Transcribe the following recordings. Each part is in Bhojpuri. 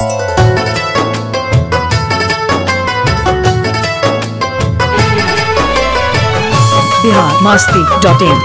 बिहार मस्ती डॉट इन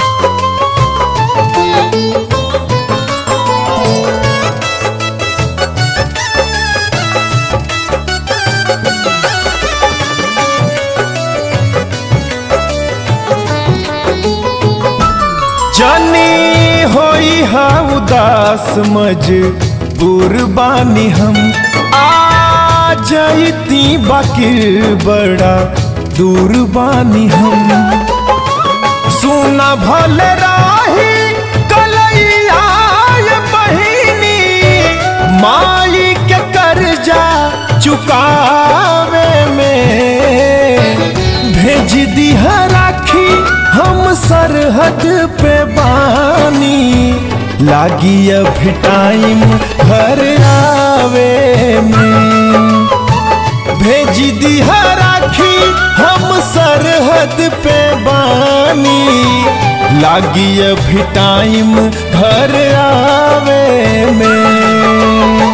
जानी होई हा उदास मजबूर बानी हम आ जाइती बाकी बड़ा दूर बानी हम सुना भल राही कलैया ये बहिनी माई के कर्जा चुकावे में भेज दिहा राखी हम सरहद पे बानी लागी अभी टाइम घर आवे में भेज दिहा राखी हम सरहद पे बानी लागी अभी टाइम घर आवे में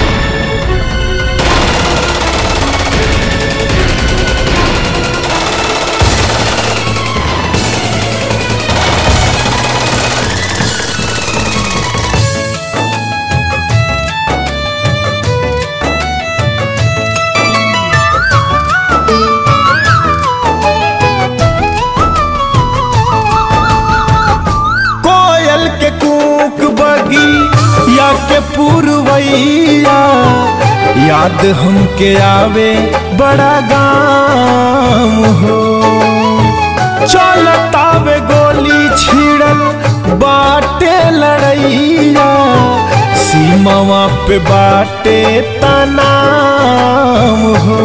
कोयल के कूक बगी या के पुरवैया याद हमके आवे बड़ा गाम हो चलतावे गोली छिड़ल बाटे लड़ैया सीमावा पे बाटे तनाम हो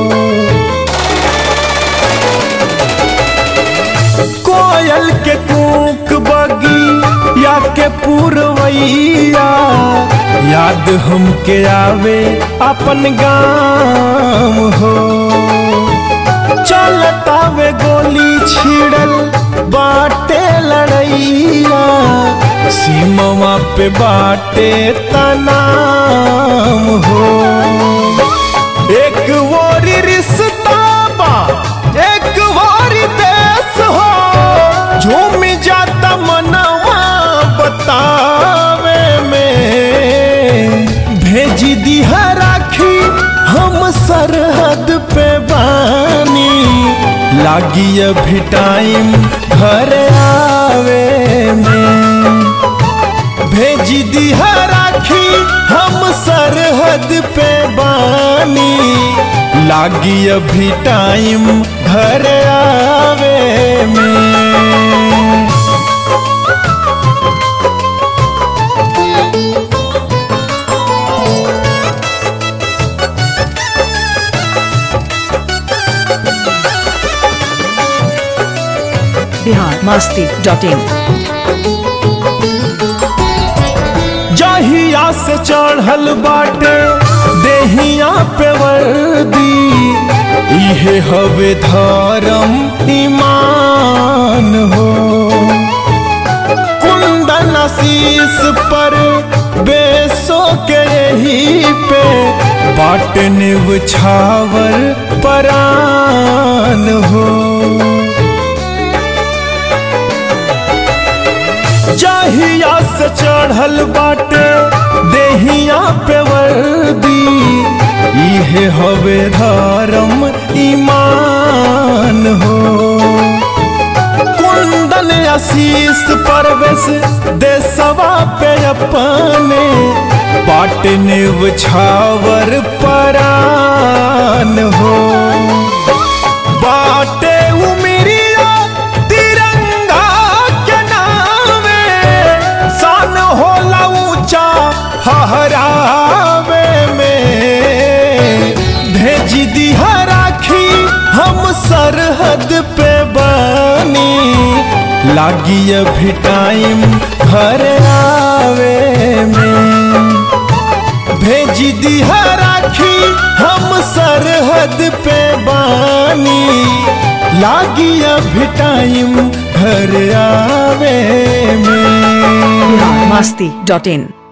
कोयल के कूक बगी या के पुरवैया याद हमके आवे अपन गाम हो चलतावे गोली छिड़ल बाटे लड़ैया सीमवा पे बाटे तनाम हो एक वोरी रिश्ता बा एक वोरी देश हो झूम जाता मनवा बतावे में भेज दिहा राखी हम सरहद पे बानी लागी अभी टाइम घर आवे में भेज दिहा राखी हम सरहद पे बानी लागी अभी टाइम घर आवे में बिहार मस्ती डॉट इन जहिया से चढ़ल बाटे देहिया पे वर्दी इहे हवे धर्म ईमान हो कुंदन आशीष पर बेसो के यही पे बाट निवछावर परान हो जहिया से चढ़ल बाटे देहिया पे वर्दी इहे हवे धर्म ईमान हो कुंदन आशीष परवेश देसवा पे अपने बाट निवछावर परान हो बाटे उमिरिया तिरंगा के नामे सन होला ऊंचा हहरावे में भेज दिहा राखी हम सरहद पे बानी लागी अभी टाइम घर आवे में भेज दिहा राखी हम सरहद पे बानी लागी अभी टाइम घर आवे में बिहार मस्ती डॉट इन